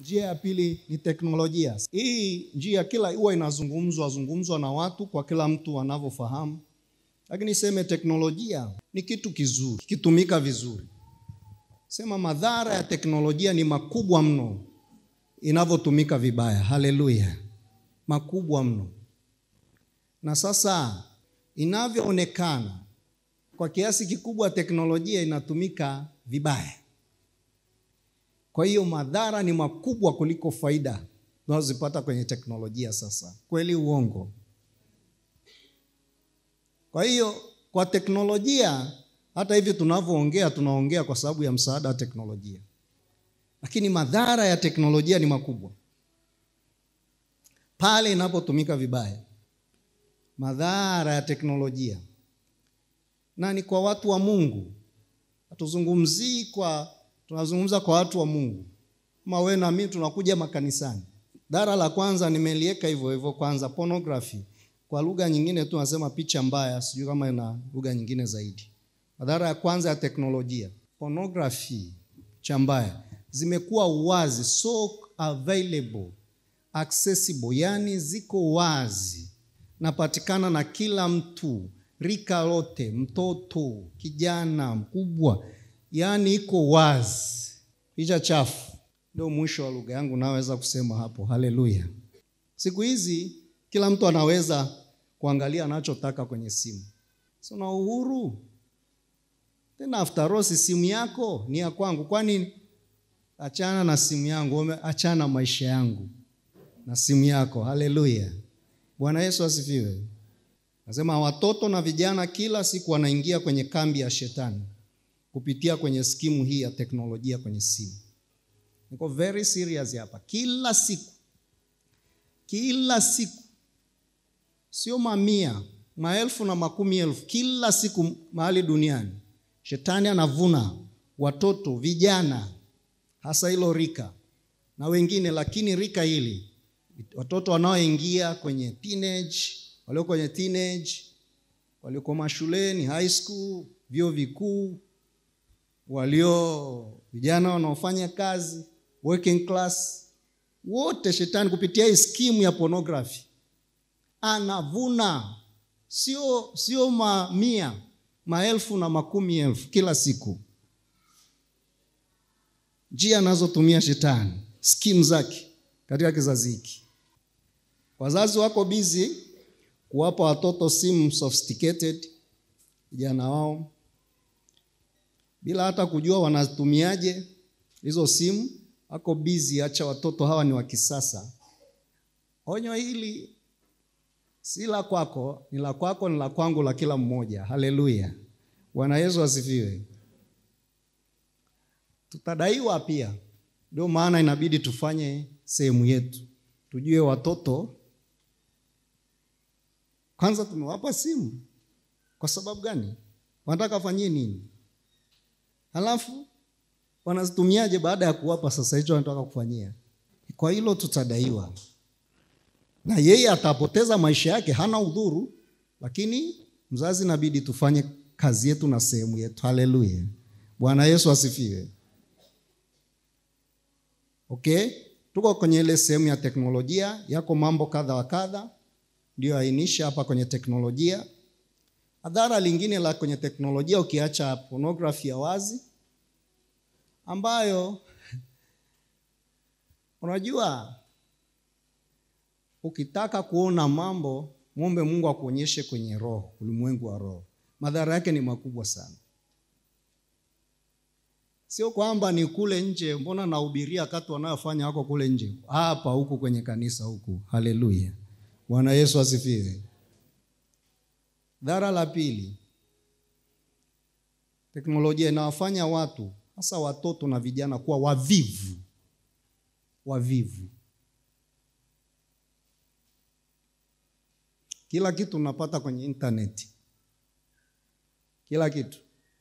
Njia ya pili ni teknolojia. Hii njia kila huwa inazungumzwa zungumzwa na watu kwa kila mtu anavyofahamu, lakini seme teknolojia ni kitu kizuri kikitumika vizuri. Sema madhara ya teknolojia ni makubwa mno inavyotumika vibaya. Haleluya, makubwa mno. Na sasa inavyoonekana kwa kiasi kikubwa teknolojia inatumika vibaya. Kwa hiyo madhara ni makubwa kuliko faida tunazozipata kwenye teknolojia. Sasa kweli, uongo? Kwa hiyo kwa teknolojia, hata hivi tunavyoongea, tunaongea kwa sababu ya msaada wa teknolojia, lakini madhara ya teknolojia ni makubwa pale inapotumika vibaya. Madhara ya teknolojia na ni kwa watu wa Mungu, hatuzungumzii kwa tunazungumza kwa watu wa Mungu kama wewe na mimi tunakuja makanisani. Dhara la kwanza nimeliweka hivyo hivyo, kwanza pornography, kwa lugha nyingine tu nasema picha mbaya, sijui kama ina lugha nyingine zaidi. Madhara ya kwanza ya teknolojia, pornography, picha mbaya zimekuwa wazi, so available, accessible, yani ziko wazi, napatikana na kila mtu, rika lote, mtoto, kijana, mkubwa yaani iko wazi. Picha chafu ndio mwisho wa lugha yangu naweza kusema hapo. Haleluya! Siku hizi kila mtu anaweza kuangalia anachotaka kwenye simu, si una uhuru tena. After all, si simu yako ni ya kwangu, kwani achana na simu yangu, achana na maisha yangu na simu yako. Haleluya! Bwana Yesu asifiwe. Nasema watoto na vijana kila siku wanaingia kwenye kambi ya shetani kupitia kwenye skimu hii ya teknolojia kwenye simu. Niko very serious hapa. Kila siku, kila siku, sio mamia, maelfu na makumi elfu, kila siku mahali duniani shetani anavuna watoto, vijana, hasa hilo rika na wengine, lakini rika hili watoto wanaoingia kwenye teenage, walio kwenye teenage, walioko mashuleni, high school, vyuo vikuu walio vijana wanaofanya kazi working class, wote shetani kupitia hii skimu ya pornography anavuna, sio sio mamia, maelfu na makumi elfu kila siku. Njia anazotumia shetani, skimu zake katika kizazi hiki. Wazazi wako busy kuwapa watoto simu sophisticated, vijana wao bila hata kujua wanatumiaje hizo simu. Ako bizi, acha watoto hawa ni wa kisasa. Onyo hili si la kwako, ni la kwako, ni la kwangu, la kila mmoja. Haleluya, Bwana Yesu asifiwe. Tutadaiwa pia, ndio maana inabidi tufanye sehemu yetu, tujue watoto kwanza tumewapa simu kwa sababu gani? Wanataka wafanyie nini? Halafu wanazitumiaje baada ya kuwapa? Sasa hicho wanataka kufanyia. Kwa hilo tutadaiwa, na yeye atapoteza maisha yake, hana udhuru, lakini mzazi, inabidi tufanye kazi yetu na sehemu yetu. Haleluya, Bwana Yesu asifiwe. Okay, tuko kwenye ile sehemu ya teknolojia. Yako mambo kadha wa kadha ndio ainisha hapa kwenye teknolojia. Adhara lingine la kwenye teknolojia ukiacha pornography ya wazi ambayo unajua, ukitaka kuona mambo mwombe Mungu akuonyeshe kwenye roho, ulimwengu wa roho. Madhara yake ni makubwa sana, sio kwamba ni kule nje. Mbona nahubiria kati wanayofanya wako kule nje, hapa huku kwenye kanisa huku. Haleluya, Bwana Yesu asifiwe. Dhara la pili, teknolojia inawafanya watu hasa watoto na vijana kuwa wavivu. Wavivu, kila kitu unapata kwenye intaneti, kila kitu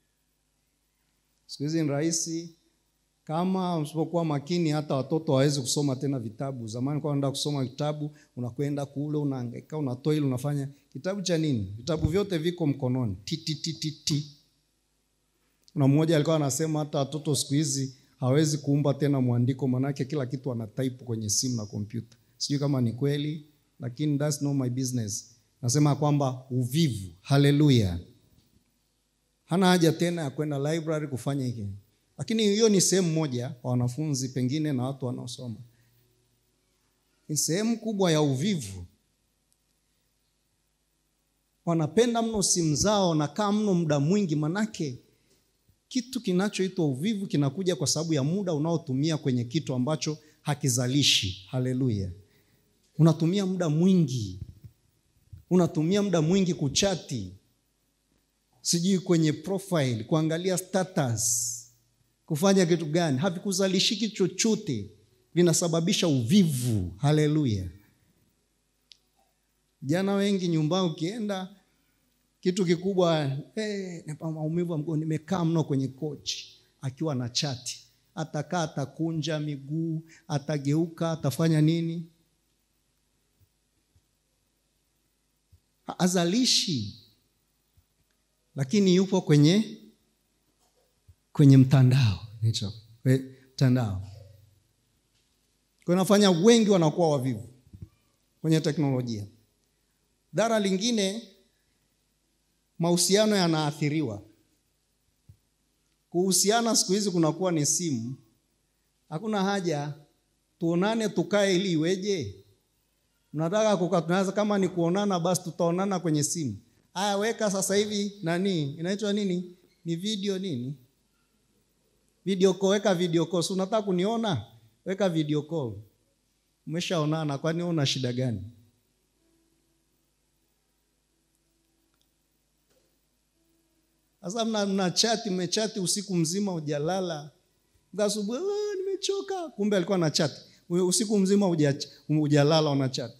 siku hizi ni rahisi. Kama usipokuwa makini, hata watoto hawawezi kusoma tena vitabu. Zamani kwa unaenda kusoma vitabu, unakwenda kule, unahangaika, unatoa ile, unafanya kitabu cha nini? Vitabu vyote viko mkononi, ti ti ti ti ti. Na mmoja alikuwa anasema hata watoto siku hizi hawezi kuumba tena mwandiko, manake kila kitu ana type kwenye simu na kompyuta. Sijui kama ni kweli, lakini that's not my business. Nasema kwamba uvivu, haleluya, hana haja tena ya kwenda library kufanya hiki, lakini hiyo ni sehemu moja kwa wanafunzi pengine na watu wanaosoma. Ni sehemu kubwa ya uvivu wanapenda mno simu zao, nakaa mno muda mwingi, manake kitu kinachoitwa uvivu kinakuja kwa sababu ya muda unaotumia kwenye kitu ambacho hakizalishi. Haleluya! Unatumia muda mwingi, unatumia muda mwingi kuchati, sijui kwenye profile, kuangalia status, kufanya kitu gani, havikuzalishiki chochote, vinasababisha uvivu. Haleluya! Jana wengi nyumbani, ukienda kitu kikubwa hey, maumivu ya mgongo, nimekaa mno kwenye kochi, akiwa na chati, atakaa atakunja miguu, atageuka, atafanya nini, azalishi, lakini yupo kwenye kwenye mtandao hicho mtandao, kwa nafanya wengi wanakuwa wavivu kwenye teknolojia. Dhara lingine, mahusiano yanaathiriwa. Kuhusiana siku hizi kunakuwa ni simu, hakuna haja tuonane tukae ili iweje? Mnataka kukaa, tunaweza kama ni kuonana, basi tutaonana kwenye simu. Aya, weka sasa hivi nani inaitwa nini, ni video nini, video call, weka video call. Si unataka kuniona, weka video call. Umeshaonana, kwani una shida gani? Sasa mna, mna chati mmechati usiku mzima hujalala, asubuhi nimechoka, kumbe alikuwa na chati usiku mzima hujalala, una chati.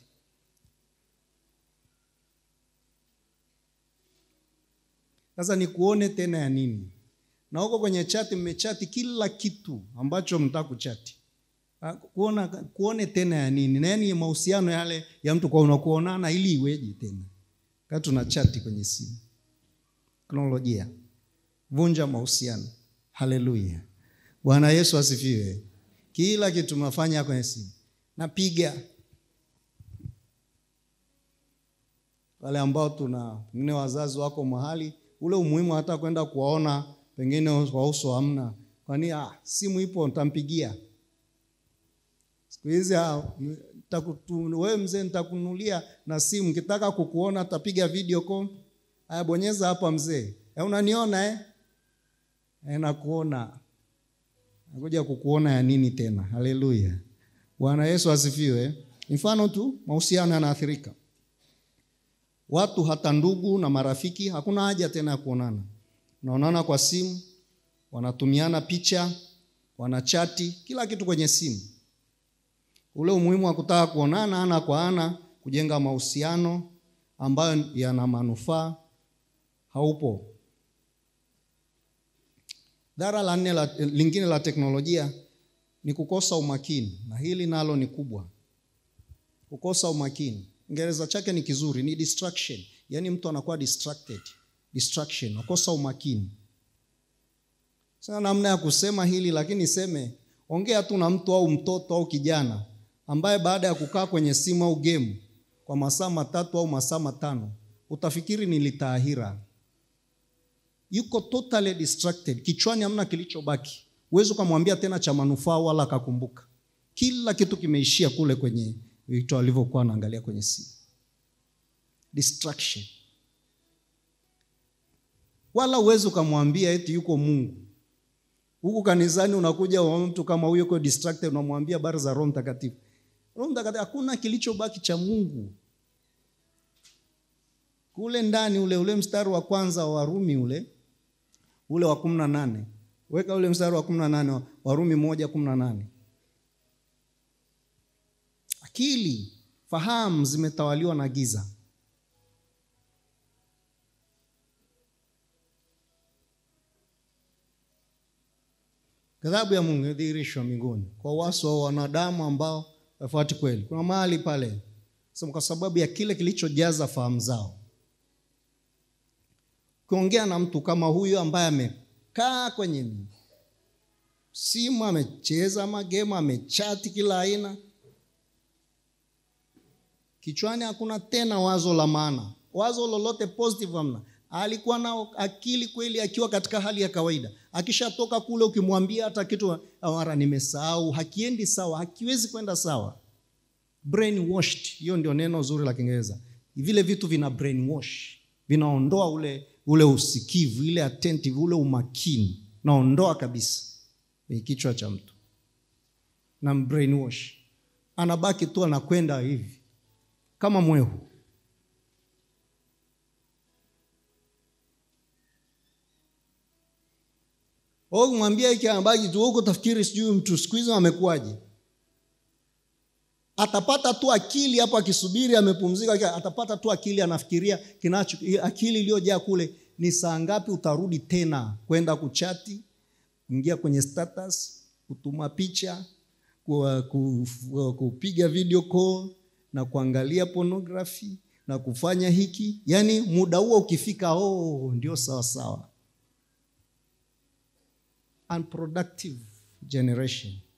Sasa ni kuone tena ya nini? Na huko kwenye chati mmechati kila kitu ambacho mtaka kuchati, kuona kuone tena ya nini? Na yani mahusiano yale ya mtu kwa unakuonana ili iweje tena kati tuna chati kwenye simu teknolojia vunja mahusiano. Haleluya, Bwana Yesu asifiwe. Kila kitu mnafanya kwenye simu, napiga wale ambao tuna pengine wazazi wako mahali ule umuhimu hata kwenda kuwaona pengine kwa uso hamna, kwani ah, simu ipo nitampigia. Siku hizi wewe mzee, nitakunulia na simu, kitaka kukuona tapiga video call Aya, bonyeza hapa mzee, unaniona eh? E, nakuona. Nakuja kukuona ya nini tena? Haleluya, Bwana Yesu asifiwe. Mfano tu, mahusiano yanaathirika, watu hata ndugu na marafiki, hakuna haja tena ya kuonana, unaonana kwa simu, wanatumiana picha, wanachati, kila kitu kwenye simu. Ule umuhimu wa kutaka kuonana ana kwa ana, kujenga mahusiano ambayo yana manufaa haupo. Dhara la nne la, lingine la teknolojia ni kukosa umakini, na hili nalo ni kubwa. Kukosa umakini, Kiingereza chake ni kizuri, ni distraction, yaani mtu anakuwa distracted. Distraction, nakosa umakini. Sina namna ya kusema hili, lakini niseme, ongea tu na mtu au mtoto au kijana ambaye baada ya kukaa kwenye simu au game kwa masaa matatu au masaa matano utafikiri ni litaahira yuko totally distracted, kichwani hamna kilichobaki. Huwezi ukamwambia tena cha manufaa wala akakumbuka. Kila kitu kimeishia kule kwenye vitu alivyokuwa anaangalia kwenye simu. Distraction. Wala huwezi ukamwambia eti yuko Mungu. Huku kanisani unakuja wa mtu kama huyo yuko distracted, unamwambia habari za Roho Mtakatifu. Roho Mtakatifu, hakuna kilichobaki cha Mungu kule ndani. Ule ule mstari wa kwanza wa Warumi ule ule wa kumi na nane weka ule mstari wa kumi na nane Warumi moja kumi na nane Akili fahamu zimetawaliwa na giza. Ghadhabu ya Mungu imedhihirishwa mbinguni kwa uasi wa wanadamu ambao wafuati kweli. Kuna mahali pale sema, kwa sababu ya kile kilichojaza fahamu zao. Ukiongea na mtu kama huyo ambaye amekaa kwenye simu amecheza magemu amechati kila aina kichwani hakuna tena wazo la maana wazo lolote positive hamna alikuwa na akili kweli akiwa katika hali ya kawaida akishatoka kule ukimwambia hata kitu mara nimesahau hakiendi sawa hakiwezi kwenda sawa brainwashed hiyo ndio neno zuri la kiingereza vile vitu vina brainwash vinaondoa ule ule usikivu ile attentive ule umakini naondoa kabisa kwenye kichwa cha mtu na brainwash anabaki tu anakwenda hivi kama mwehu mwambia hiki anabaki tu huko tafikiri sijui mtu siku hizi amekuwaje atapata tu akili hapo akisubiri amepumzika atapata tu akili anafikiria kinacho akili iliyojaa kule ni saa ngapi utarudi tena kwenda kuchati kuingia kwenye status kutuma picha kupiga video call na kuangalia pornography na kufanya hiki yaani muda huo ukifika oh ndio sawa sawa unproductive generation